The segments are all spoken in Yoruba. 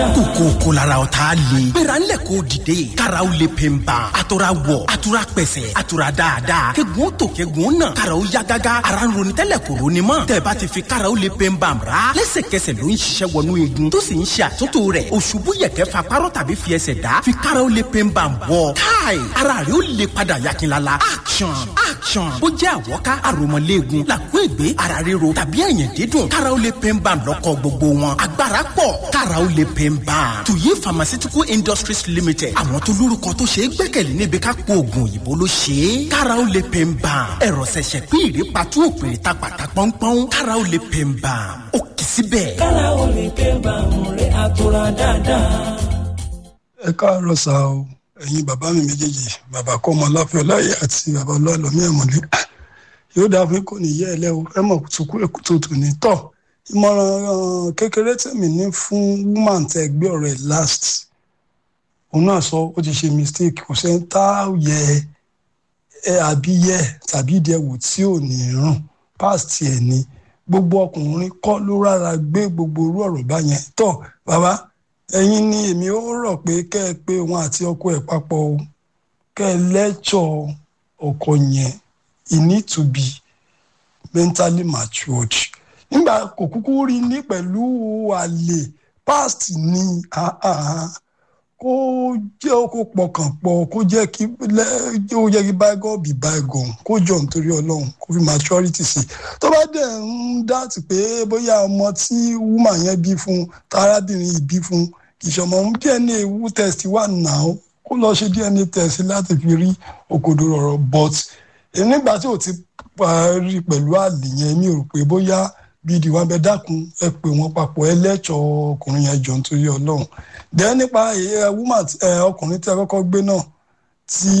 kókó lára o t'a le. gbéra ńlẹ̀ k'o dìde. karaw le pe n ban. a tora wọ̀ a tora pẹ̀sẹ̀ a tora dáadáa. kegun tó kegun nà. karaw ya gágá. ara ń ronú tẹ́lẹ̀ kò ronú mọ́. tẹ̀bá ti fi karaw le pe n ban ra. lẹ́sẹ̀kẹsẹ̀ ló ń ṣiṣẹ́ wọnú igun. tó sì ń ṣe àtúntò rẹ̀. òṣùbù yẹ̀kẹ́ fa párọ̀ tàbí fi ẹsẹ̀ dá. fi karaw le pe n ban bọ̀. káì ara rẹ̀ ó le padà yakinlala. action action. ó jẹ́ àwọ̀ká àròmọ̀léegun. làkú ègbé ara ríro tàbí ẹ̀yìn dídùn. karaw le pe n ban lọ́kọ̀ gbogbo wọn. agbára pọ̀ karaw le pe n ban. tuyi pharmaceutical industries limited. àwọn tó lórúkọ tó ṣe é gbẹ́kẹ̀lé níbi ká kó oògùn òyìnbó ló ṣe é. karaw le pe n ban. ẹ̀rọ ṣẹ̀ṣẹ̀ pín ìrè patú òpèrè ta pàtà pọ́npọ́n. karaw le pe n ban. ó kì í síbẹ̀. karaw le pe n ban múre àtúrà dáadáa. ẹ káàárọ̀ sá o ẹ̀yin bàbá mi méjèèjì bàbá kọ́mọ láfẹ́ ọláyé àti bàbá ọlọ́ọ̀lọ́mí ẹ̀mọ́lé yóò dáa fún kò ní yẹ ẹ lẹ́wọ̀ ẹ mọ̀ tukú èkútó tò ní tọ̀ ìmọ̀ràn kékeré tèmi ní fún woman tẹ gbé ọ̀rọ̀ ẹ̀ last òun náà sọ ó ti ṣe mistake kò sẹ́ni tá a yẹ ẹ àbí yẹ tàbí ìdẹ́wò tí ò ní rùn past ẹ̀ ni gbogbo ọkùnrin kọ́ ló rárá gbé gbogbo orú ọ̀rọ̀ báyẹn tọ̀ bàbá ẹ̀yin ni èmi ó rọ̀ pé kẹ́ ẹ pé òun àti ọkọ ẹ̀ papọ̀ o kẹ́ ẹ lẹ́jọ́ ọkọ yẹn he need to be mentally matured nígbà kò kúkú rí ní pẹ̀lú àlè past ni kó jẹ́ kó pọkàn pọ̀ kó jẹ́ kí ó jẹ́ kí bygone be bygone kó jọ nítorí ọlọ́run kó fi maturity sí tó bá dẹ̀ ń dáàtì pé bóyá ọmọ tí woman yẹn bí fún tarábìnrin yìí bí fún ìṣọmọ dna wu test wà náà kó lọ ṣe dna test láti fi rí òkodoro ọ̀rọ̀ but nígbà tí ò ti parí pẹ̀lú àlè yẹn mi ò rò pé bóyá bíi ìdìwọ̀n abẹ dákun ẹ pè wọ́n papọ̀ ẹ lẹ́tọ̀ ọkùnrin yẹn jọ nítorí ọlọ́run dẹ́ nípa woman ọkùnrin tí a kọ́kọ́ gbé náà tí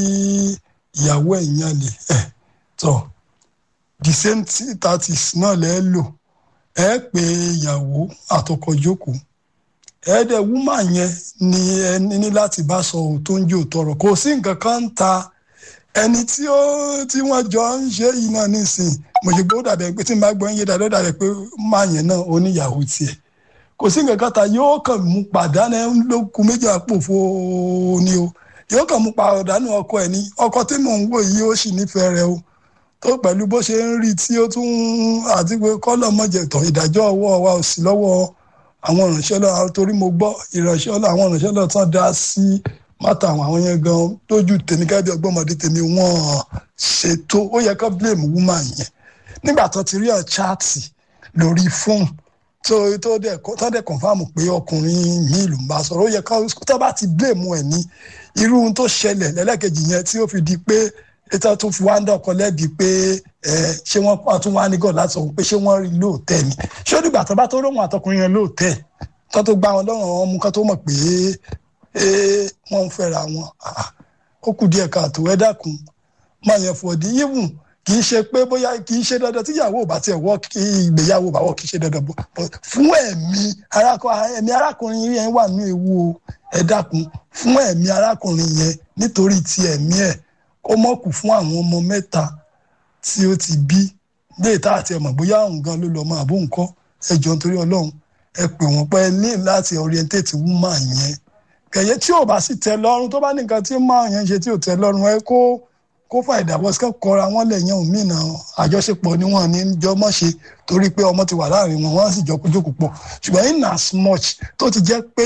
ìyàwó ẹ̀ yan lè ẹ̀ tọ̀ the same thirties náà lẹ́ lò ẹ pé ìyàwó àtọkọ jókòó ẹ dẹ̀ woman yẹn ni ẹ ní láti bá sọ tó ń jò tọrọ kò sí nǹkan kan ń ta ẹni tí ó tí wọ́n jọ ń ṣe yìí náà nísìnyí mo ṣe gbọ́ dàbẹ̀ pé tí n bá gbọ́ ń yé dàbẹ̀ dàbẹ̀ pé máa yẹn náà ó níyàwó tiẹ̀ kò sí nǹkan kan ta yóò kàn mú pàdánù lókun méjì àpòfo ni o yóò kàn mú pàdánù ọkọ ẹ̀ ní ọkọ tí mò ń wò yìí ó sì nífẹ̀ẹ́ rẹ o tó pẹ̀lú bó ṣe ń rí tí ó tún àti pé kọ́lọ̀ mọ̀jẹ̀tọ̀ ìdájọ́ ọwọ́ wa ò sí lọ́wọ́ àwọn ìránṣẹ́ lọ torí mo gbọ́ ìránṣẹ́ lọ àwọn ìránṣẹ́ lọ tán dá sí mátà àwọn àwọn yẹn gan lójú tèmi kábí ọgbọ́mọdé tèmi wọ́n ṣètò ó yẹ ká blame woman yẹn nígbà tó ti rí ọ̀ chaati lórí fóònù tó tó dẹ̀ tó dẹ̀ kọ̀nfàmù pé ọkùnrin míì ló ń bá sọ̀rọ̀ ó yẹ ká tó bá ti blame ẹ̀ ní irú ohun tó ṣẹlẹ̀ lẹ́lẹ́kejì yẹn tí ó fi di pé ètò tó fi wá ń dọ̀kọ lẹ́bi pé ẹ ṣé wọ́n tún wá ní gọ̀ láti sọ pé ṣé wọ́n rí lóòótẹ́ ni ṣé ó dìgbà tó bá tó róhùn àtọkùnrin yẹn lóòótẹ́ tó tó gbá wọn lọ́rùn àwọn ọmọ kan tó mọ̀ pé wọ́n ń fẹ́ra wọn ó kù díẹ̀ káàtó ẹ dákun máa yẹn fọ̀dí yíwùn kì í ṣe pé bóyá kì í ṣe dandan tíyàwó ò bá tiẹ̀ wọ́ kí ìgbéyàwó bá wọ́ kì í ṣe dandan bọ́ fún ẹ̀mí ẹ̀mí arákùnrin yẹn wà ní ewu o ẹ dákun fún ẹ̀mí arákùnrin yẹn nítorí ti ẹ̀mí ẹ̀ kó mọ̀kù fún àwọn ọmọ mẹ́ta tí ó ti bí léè tá àti ẹ̀mọ̀ bóyá òun gan ló lọ́ọ́ máa bó nǹkan ẹ jọ nítorí ọlọ́run ẹ pè wọ́n pẹ́ ní láti orientate woman yẹn kẹ̀yẹ́ tí ò bá sì tẹ́ lọ́rùn tó bá ní nǹkan tí máa yẹn ṣe tí ò tẹ́ lọ́rùn ẹ kó kó fà ìdàbọ̀ sí kọ́ra wọn lẹ́yìn òun mìíràn àjọṣepọ̀ ni wọ́n ní jọmọ́ ṣe torí pé ọmọ ti wà láàrin wọn wọ́n sì jọ kójókòó pọ̀ ṣùgbọ́n in as much tó ti jẹ́ pé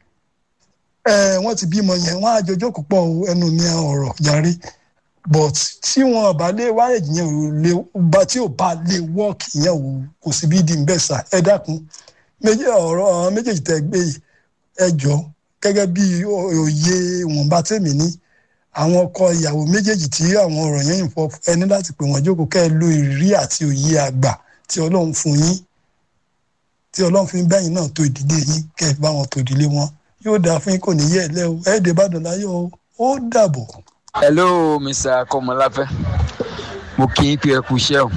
wọ́n ti bímọ yẹn wọ́n á jọ jókòó pọ̀ ẹnu ní ọ̀rọ̀ yarí but tí wọn bá lé wáyéjì yẹn ò lè bá tí ò bá lè work yẹn ò kò sí bí di bẹ́ẹ̀ sà ẹ dákun méjì ọ̀rọ̀ méjèèjì tẹ́ gbé ẹ jọ gẹ́gẹ́ bí òye ìwọ̀nba tèmi ní àwọn ọkọ ìyàwó méjèèjì tí àwọn ọ̀rọ̀ yẹn ń fọ ẹni láti pè wọ́n jókòó kẹ́ ẹ lo ìrírí àti òye àgbà tí ọlọ́run fún yín tí ọlọ́run fún bẹ́yìn náà tó ìdílé yín kẹ́ ẹ bá wọn tó ìdílé wọn yóò dáa fún yín kò ní yẹ ẹ lẹ́ o ẹ̀ẹ́dẹ̀ ìbàdàn láyọ̀ ó dàbọ̀. hello mr kọmọláfẹ́ mo kí n pé ẹ kú iṣẹ́ o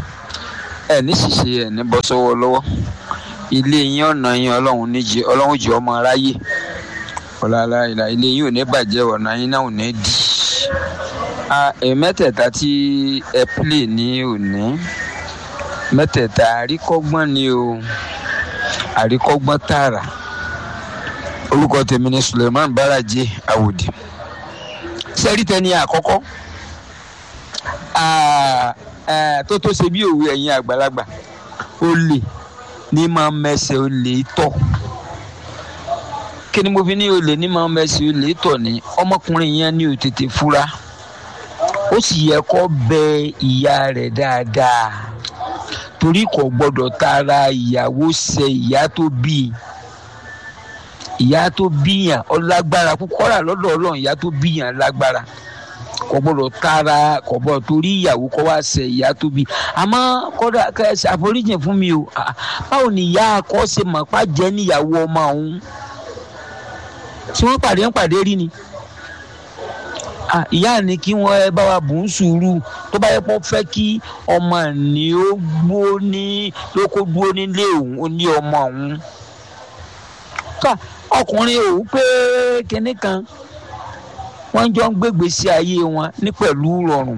ẹ ní ṣìṣe ẹ ní bọ́ sọ́wọ́ lọ́wọ́ ilé yín ọ̀nà yín ọlọ́run níjẹ ọlọ́run jẹ́ ọmọ aráyé ọ̀làlà ìlà ilé yín ò ní bàjẹ́ ọ̀nà yín náà ò ní dì í mẹ́tẹ̀ẹ̀ta tí ẹ pílè ní òní mẹ́tẹ̀ẹ̀ta àríkọ́gbọ́n ni o àríkọ́gbọ́n tààrà orúkọ tèmi ni suleiman baraje awòdì sẹ́rí tẹ́ni àkọ́kọ́ ah, eh, tó tó ṣe bí òwe ẹ̀yin àgbàlagbà olè ní máa ń mẹsẹ̀ olè tọ̀ kí ni mo fi ní olè ní máa ń mẹsẹ̀ olè tọ̀ ní ọmọkùnrin yẹn ní ò tètè fura ó sì yẹ kó bẹ ìyá rẹ̀ dáadáa torí kò gbọdọ̀ tara ìyàwó ṣe ìyá tó bí i ìyá tó bíyàn ọ lágbára púpọ̀ rà lọ́dọ̀ ọlọ́run ìyá tó bíyàn lágbára kò gbọdọ̀ tara kò gbọdọ̀ torí ìyàwó kọ́ wá ṣe ìyá tó bí àmọ́ kọ́dà kẹ́sì àforíjì fún mi o Ah, báwo ni ìyá akọ́ ṣe mọ̀ pa jẹ́ níyàwó ọmọ òun tí wọ́n pàdé ń pàdé rí ni Ah, ìyá ni kí wọ́n ẹ bá wa bù ń sùúrù tó bá yẹ kó fẹ́ kí ọmọ ní ó gbó ní lóko dúró nílé òun ó ní ọmọ òun ká ọkùnrin òun pé kinní kan wọ́n jọ ń gbégbé sí ayé wọn ní pẹ̀lú rọrùn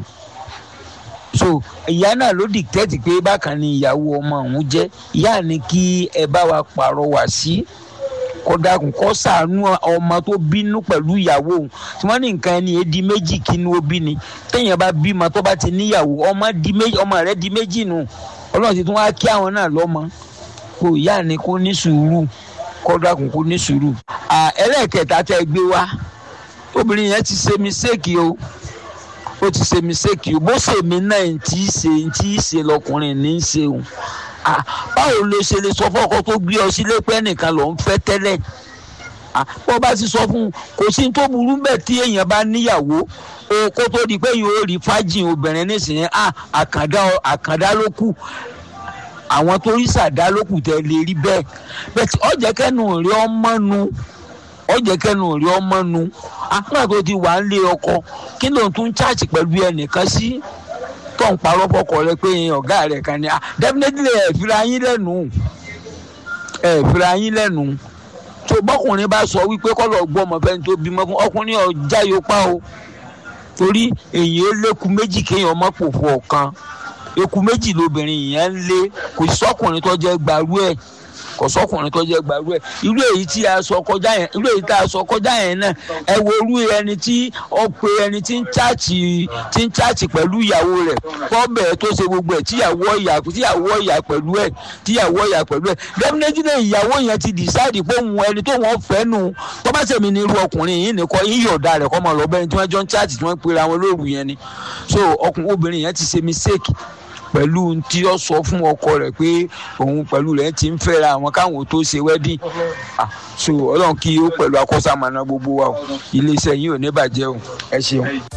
so ìyá náà ló dìtẹ́tì pé bákan ni ìyàwó ọmọ òun jẹ́ ìyá ni kí ẹ bá wa pàrọwà sí kódàkùn kó ṣàánú ọmọ tó bínú pẹ̀lú ìyàwó òun tí wọ́n ní nǹkan ẹni èdè méjì kínú ó bí ni téèyàn bá bímọ tó bá ti níyàwó ọmọ di méjì ọmọ rẹ̀ di méjì nù ọlọ́run ti tún wá kí àwọn náà lọ́mọ kò ìyá ni kó ní sùúrù kódàkùn kó ní sùúrù. À, ẹlẹ́ẹ̀kẹta tẹ́ gbé wá obìnrin yẹn ti ṣe mistake o ó ti ṣe mistake o bó ṣe mí náà ń tí í ṣe ń tí í ṣe lọkùnrin ní í ṣe o Ah, báwo ló ṣe lè sọ fọ́kọ tó gbé ọ sílé pé ẹnìkan ló ń fẹ́ tẹ́lẹ̀ Ah, bó bá ti sọ fún un kò sí tó burú bẹ́ẹ̀ tí èèyàn bá níyàwó o kó tó di pé yóò rí fájìn obìnrin nísìnyí ah, àkàndá àkàndá ló kù àwọn tó rí sàdá ló kù tẹ́ lè rí bẹ́ẹ̀ bẹ́ẹ̀ tí ọ̀jẹ̀ kẹ́nu rí ọmọ nu ọ̀jẹ̀ kẹ́nu rí ọmọ nu àpá tó ti wà ń lé ọkọ kí ló ń tún cháàchì pẹ̀lú ẹnìkan sí tó ń parọ́ fọkọ rẹ pé ọ̀gá rẹ̀ kan ni ah definitely ẹ̀ fira yín lẹ́nu ẹ̀ fira yín lẹ́nu tó bọ́kùnrin bá sọ wípé kọ́lọ̀ gbọ́ ọmọ fẹ́ni tó bímọ fún ọkùnrin ọjà yóò pa o torí èyàn lékun méjì kéèyàn ọmọ pòfò ọ̀kan eku méjì lobìnrin yẹn ń lé kò sọ́kùnrin tó jẹ́ gbarú ẹ̀ kò sọkùnrin tó jẹ gbàrú ẹ irú èyí tí a sọ kọjá yẹn irú èyí tá a sọ kọjá yẹn náà ẹ wo irú ẹni tí ó pe ẹni tí ń chaàtì tí ń chaàtì pẹ̀lú ìyàwó rẹ̀ fọ́bẹ̀ tó ṣe gbogbo ẹ̀ tíyàwó ìyà tíyàwó ìyà pẹ̀lú ẹ̀ tíyàwó ìyà pẹ̀lú ẹ̀ definitely ìyàwó yẹn ti decide pé òun ẹni tó wọ́n fẹ́ nù tó bá ṣèmi ní irú ọkùnrin yìí nìkan yíyọ̀dà rẹ̀ kọ́ mọ̀ lọ́bẹ̀rin tí wọ́n jọ ń chaàtì tí wọ́n pera wọn lóru yẹn ni so ọkùnrin obìnrin yẹn ti ṣe mistake pẹ̀lú tí ó sọ fún ọkọ rẹ̀ pé òun pẹ̀lú rẹ̀ ti ń fẹ́ra àwọn káwọn tó ṣe wedding ah so ọlọ́run kí ó pẹ̀lú akọ́sàmọ́ná gbogbo wa o iléeṣẹ́ yìí ò ní bàjẹ́ o ẹ ṣeun.